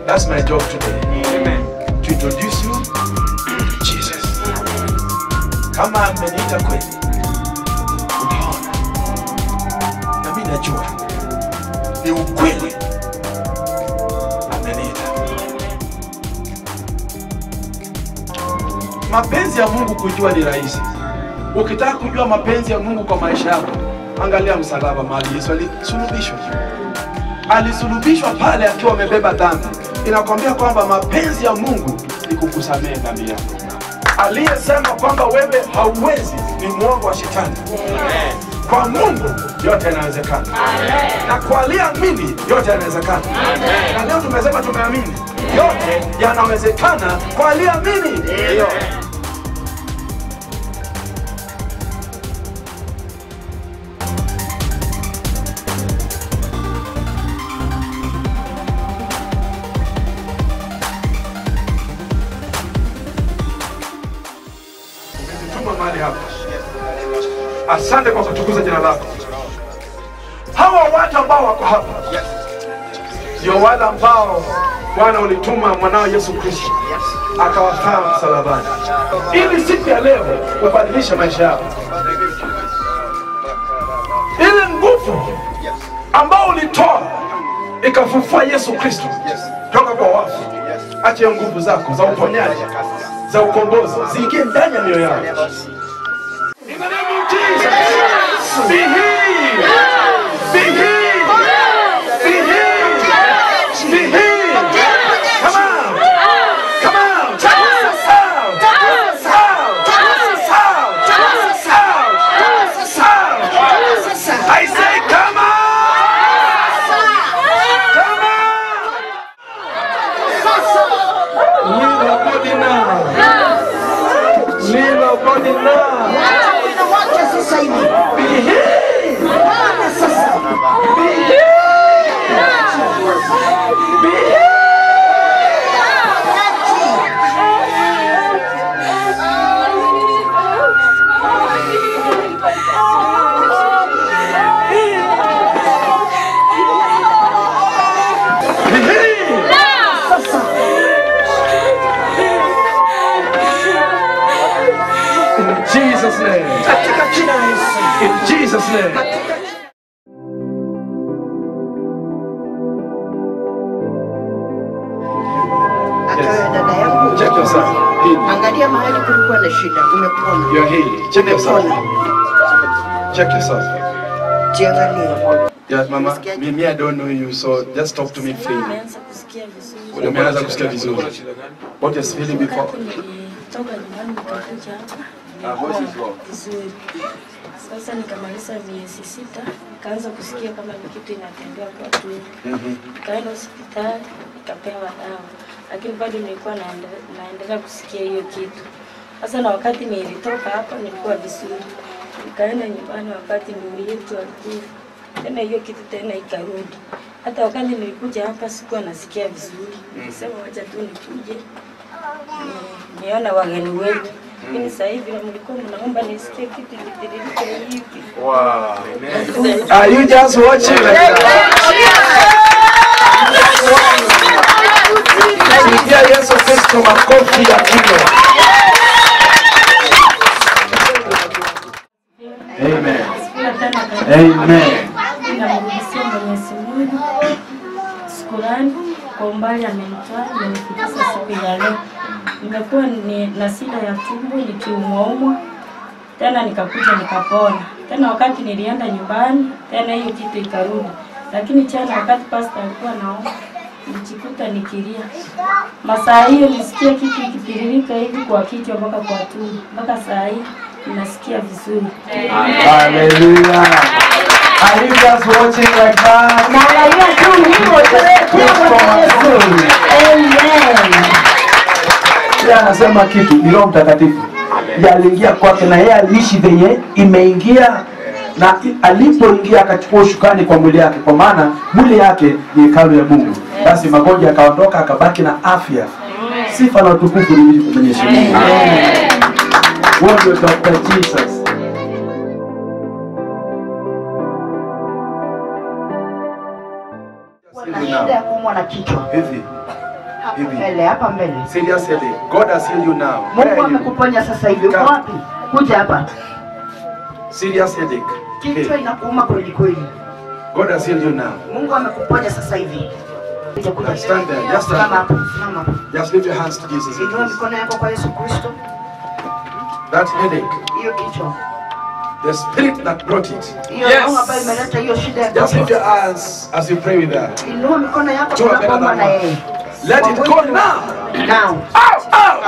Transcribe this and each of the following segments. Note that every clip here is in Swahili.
That's my job today. To introduce you to Jesus. Kama ameniita kweli, unaona, na mimi najua ni ukweli ameniita. Mapenzi ya Mungu kujua ni rahisi. Ukitaka kujua mapenzi ya Mungu kwa maisha yako, angalia msalaba mahali Yesu alisulubishwa. Alisulubishwa pale akiwa amebeba dhambi. Inakwambia kwamba mapenzi ya Mungu ni kukusamehe dhambi yako. Aliyesema kwamba wewe hauwezi ni mwongo wa shetani. Kwa Mungu yote yanawezekana, na kwa aliyeamini yote yanawezekana. Na leo tumesema tumeamini, yote yanawezekana kwa aliyeamini. Tuma mahali hapa. Asante kwa kutukuza jina lako. Hawa watu ambao wako hapa ndio wale ambao Bwana ulituma mwanao Yesu Kristo akawafaa msalabani, ili siku ya leo ubadilishe maisha yao, ile nguvu ambao ulitoa ikafufua Yesu Kristo toka kwa wafu. Acha hiyo nguvu zako za uponyaji, za ukombozi ziingie ndani ya mioyo yao. In the name of Jesus, be healed. Be healed. Be healed. Be healed. Come out. Come out. Out. Out. Out. Out. I say, come out. Come out. Leave your body now. Leave your body now. Wacha sasa hivi. Be healed. Bwana sasa. Be healed. Be healed. Be healed. In Jesus' name. Katika jina la Yesu. In Jesus' name. Akawe dada yangu. Check yourself. Healed. Angalia mahali kulikuwa na shida. Umepona. You're healed. Check yourself. Umepona. Check yourself. Jiangalie. Yes, mama. Me, me, I don't know you, so just talk to me freely. Nimeanza kusikia vizuri. Umeanza kusikia vizuri. What you're feeling before? Wakati nilitoka nyumbani nikakuja hapa nilikuwa vizuri. Sasa nikamaliza miezi sita, nikaanza kusikia kama ni kitu inatembea kwa tumbo. Nikaenda hospitali nikapewa dawa, lakini bado nilikuwa naende- naendelea kusikia hiyo kitu. Sasa na wakati nilitoka hapa nilikuwa vizuri, nikaenda nyumbani wakati ndugu yetu alikufa tena hiyo kitu tena ikarudi. Hata wakati nilikuja hapa sikuwa nasikia vizuri, nilisema wacha tu nikuje ni- nione wageni wetu. Lakini sasa hivi mlikuwa mnaomba nisikie kitu kitiririke hivi. Wow. Are you just watching like that? Pigia Yesu Kristo makofi ya kilo. Amen. Pia tena Amen. namrudishia Mwenyezi Mungu shukurani kwa umbali amenitoa amenifikisha siku ya leo. Nimekuwa ni, na shida ya tumbo nikiumwaumwa, tena nikakuja nikapona. Tena wakati nilienda nyumbani, tena hiyo kitu ikarudi, lakini jana wakati pasta alikuwa naomba nilijikuta nikilia. Masaa hiyo nisikia kitu ikitiririka hivi kwa kichwa mpaka kwa tumbo, mpaka saa hii ninasikia vizuri. Hallelujah. Are you just watching like that? Naangalia tu hivyo tu. Kristo mazuri. Amen. Yeye anasema kitu ni Roho Mtakatifu ndiye aliingia kwake na yeye aliishi venye imeingia na i- alipoingia akachukua ushukani kwa mwili yake, kwa maana mwili yake ni hekalu ya Mungu. Basi magonjwa yakaondoka, akabaki na afya. Sifa na utukufu ni Mwenyezi Mungu. Huo ndio Dr. Jesus. na shida ya kuumwa na kichwa. Hivi Hapa Hivi. mbele, hapa mbele. Serious headache. God has healed you now. Where Mungu are you? amekuponya sasa hivi. Uko Come. wapi? Kuja hapa. Serious headache. Kichwa Hey, inakuuma kweli kweli. God has healed you now. Mungu amekuponya sasa hivi. Kuja kuja. Stand there. Just stand Simama there. hapo. Simama hapo. Just lift your hands to Jesus. Inua please. mikono yako kwa Yesu Kristo. That headache, Hiyo kichwa. the spirit that brought it. Hiyo roho ambayo imeleta hiyo shida ya Just lift kichwa. your hands as you pray with her. Inua mikono yako Two are better tunapoomba than na one. yeye. Let it go now. Now. Out, out,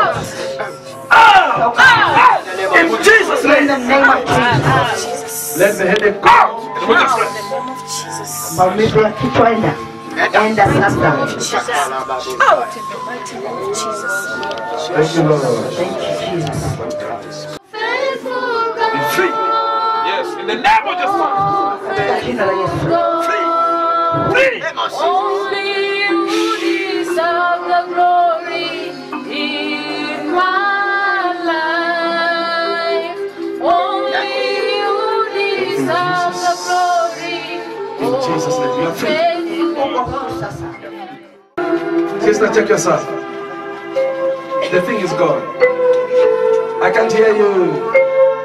out, out. In Jesus' In the name. name of Jesus. Let the headache go out. In the name of Jesus. Maumivu ya kichwa enda. Enda sasa. Out in the mighty name of Jesus. Thank you, Lord. Thank you, Jesus. Be free. Yes, in the name of Jesus. Katika jina la Yesu. Free. Only you deserve the glory in my life. Only you deserve the glory. In Jesus' name, you are free. Uko huru sasa. Sister, check yourself. The thing is gone. I can't hear you.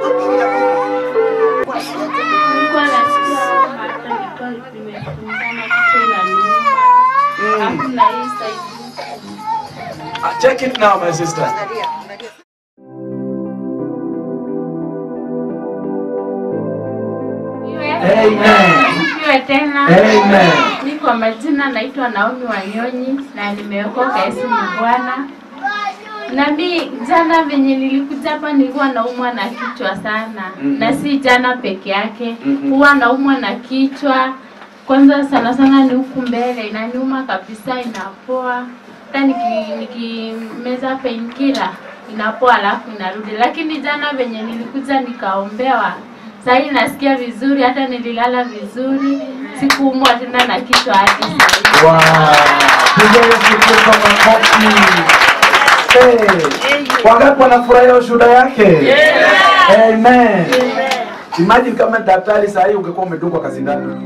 Nilikuwa nasikia hata nilikuwa nimefungana kichwa inaniuma. Alafu na hii side Uh, Check it now, my sister. Amen. Sifiwe tena. Amen. Mi kwa majina naitwa Naomi Wanyonyi na nimeokoka Yesu ni Bwana. Na mi jana venye nilikuja hapa nilikuwa naumwa na kichwa sana Mhm. na si jana peke yake Mhm. huwa naumwa na kichwa kwanza sana sana ni huku mbele inaniuma kabisa inapoa hata niki- nikimeza painkiller inapoa alafu inarudi lakini jana venye nilikuja nikaombewa sahii nasikia vizuri hata nililala vizuri sikuumwa tena na kichwa hadi sahii Wow. Piga Yesu Kristo makofi. Hey. Wangapi wanafurahia ushuhuda yake? Amen. Imagine kama daktari saa hii ungekuwa umedungwa kazindani.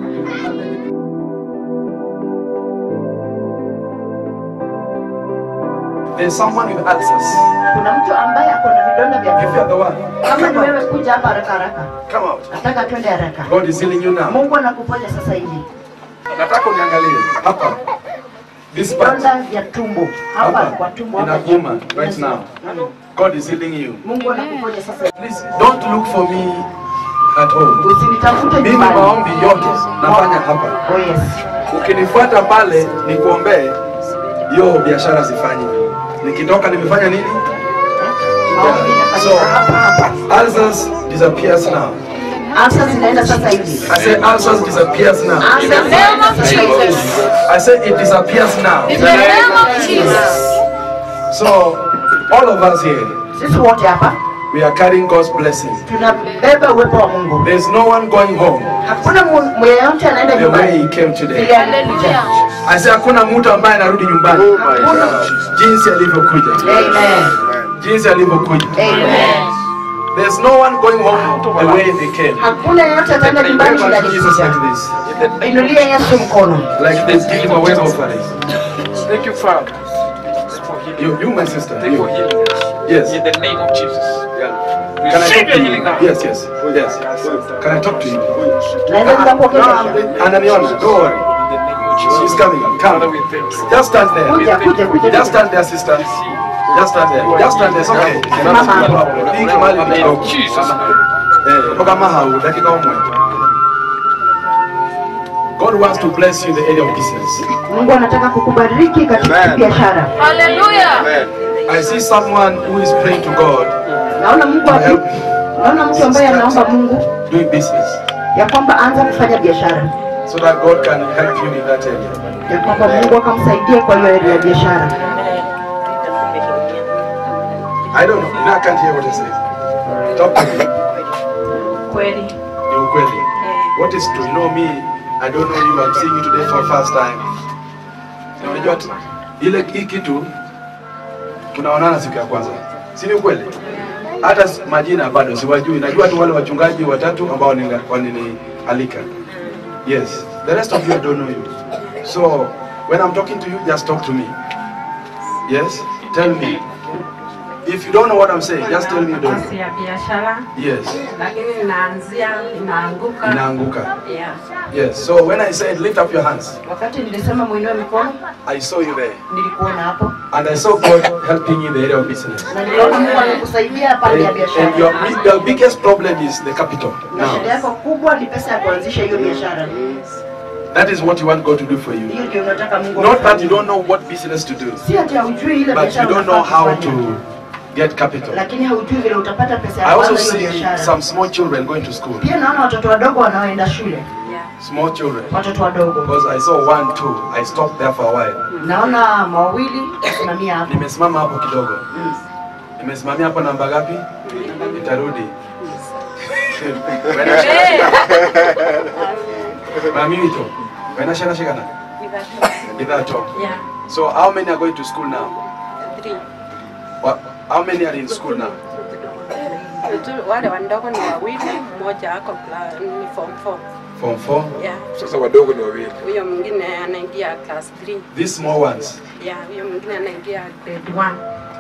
There's someone with ulcers. Kuna mtu ambaye ako na vidonda vya If you're tumbo. the one, Kama ni come wewe out. kuja hapa haraka haraka. Come out. Nataka twende haraka. God is healing you now. Mungu anakuponya sasa hivi. Nataka uniangalie hapa. This part. Vidonda vya tumbo. Hapa Hapa. kwa tumbo hapa. Inakuuma chini. right Yes. now. Mm. God is healing you. Mungu anakuponya sasa hivi. Please don't look for me at home. Usinitafute Mimi nyumbani. maombi yote nafanya hapa. Oh yes. Ukinifuata pale nikuombee, hiyo biashara zifanye. Nikitoka nimefanya nini? Maombi inafanyika So- hapa hapa. Ulcers disappears now. Afsa zinaenda sasa hivi. I say ulcers disappears now. Afsa In the name of Jesus. I say it disappears now. In the name of Jesus. So all of us here, Sisi wote hapa we are carrying God's blessing. tunabeba uwepo wa Mungu. There's no one going home Hakuna mu- mweyote anaenda the way he nyumbani. came today. Vile alikuja. I say hakuna mtu ambaye anarudi nyumbani Hakuna. jinsi alivyokuja, Amen. jinsi alivyokuja. Amen. There's no one going home the way they came. Hakuna yeyote anaenda nyumbani vile Remember Jesus like alikuja. this, Inulie Yesu mkono. like this, give him a wave offering. Thank you, Father, for healing. You, you, my sister, Thank you for you. healing. Yes. In the name of Jesus. Can I Receive talk your to healing you? now. Yes, yes, yes. Can I talk to you? Naweza nikakuongelesha. Ananiona, don't worry. In the name of Jesus. She's coming. Father, Come. we thank you. Just stand there. Kuja, kuja, kuja. Just stand there, sister. Just stand there. Just stand there. It's okay. Hii kimali ni kidogo. Jesus. Eh, toka mahau, dakika umwe. God wants to bless you in the area of business. Mungu anataka kukubariki katika Amen. biashara. Hallelujah. I see someone who is praying to God Naona Mungu to aki- help naona mtu ambaye anaomba Mungu doing business ya kwamba anza kufanya biashara, so that God can help you in that area. ya kwamba Mungu akamsaidia kwa hiyo area ya biashara. I don't know. You know, I can't hear what he says. Talk to me. kweli Ni ukweli. What is true? You know me, I don't know you. I'm seeing you today for the first time. Na Unajua tu, ile hii kitu tunaonana siku ya kwanza, si ni ukweli? Hata s- majina bado siwajui, najua tu wale wachungaji watatu ambao wanini- waninialika. Yes, the rest of you I don't know you. So when I'm talking to you, just talk to me. Yes? Tell me. If you don't know what I'm saying, just tell me you don't Kazi know. ya biashara Yes. lakini inaanzia inaanguka. Inaanguka. Yeah. Yes. So when I said lift up your hands, Wakati nilisema muinue mikono, I saw you there. nilikuona hapo And I saw God helping you in the area of business. na niliona Mungu amekusaidia pande ya And, and biashara. your, big- your biggest problem is the capital. Na shida Now, yako kubwa ni pesa ya kuanzisha hiyo biashara. that is what you want God to do for you. Hiyo ndio unataka Mungu. Not that you akufanyie. don't know what business to do, Si ati haujui ile but you biashara don't know unafaa how kufanya. to get capital. lakini haujui vile utapata pesa I ya also kwanza hiyo see biashara. some small children going to school. Pia naona watoto wadogo wanaoenda shule, Small children. watoto wadogo. Because I saw one, two. I stopped there for a while. Naona mawili kusimamia hapo. Nimesimama hapo kidogo. Nimesimamia hapo namba ngapi? Nitarudi. Mamito. Wena shana shikana. Idato. Yeah. So how many are going to school now? Three. What, how many are in school now? Tu- Wale wadogo ni wawili, mmoja ako kla- ni form 4. Form 4. Yeah. Sasa wadogo ni wawili. Huyo mwingine anaingia class 3. These small ones. Yeah, huyo mwingine anaingia grade 1.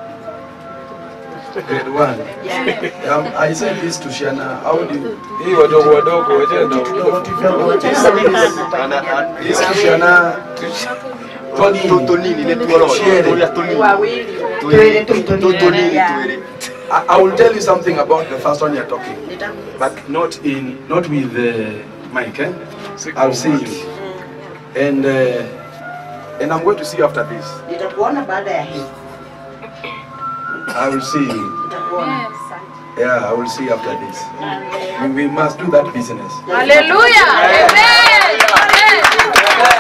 Grade 1. Yeah. Um, I said this to Shana. How do you... Hii wadogo wadogo wachana na Kidogo, tena wamekana. This to Shana. Tony. Shere. Wawili. Tuele tu, tuele. Yeah. I, I will tell you something about the first one you're talking, Nita- but not in not with uh, Mike. Eh? I'll see you, and uh, and I'm going to see you after this. Nitakuona baada ya hii. I will see you. Nitakuona. Yeah, I will see you after this. We, we must do that business. Hallelujah. Amen.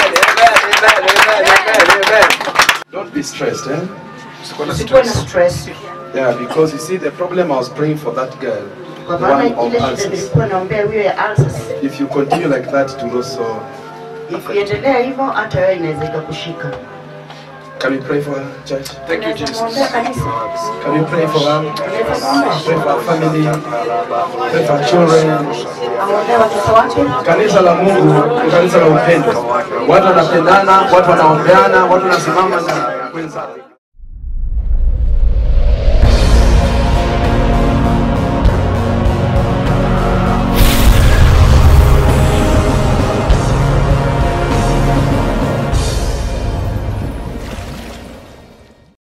Don't be stressed, eh? Usikuwe na stress. Yeah, because you see the problem I was praying for that girl, Kwa the maana one of ile shida ulcers. nilikuwa naombea huyo ya ulcers. If you continue like that, it will also. Ikiendelea hivyo hata wewe inaweza ikakushika. Can we pray for her, church? Thank you, Jesus. Mwombea kanisa. Can we pray for her? Unaweza kuomba. Pray for her family. Pray for her children. Aombee watoto wake. Kanisa la Mungu ni kanisa la upendo. Watu wanapendana, watu wanaombeana, watu wanasimama na wenzao.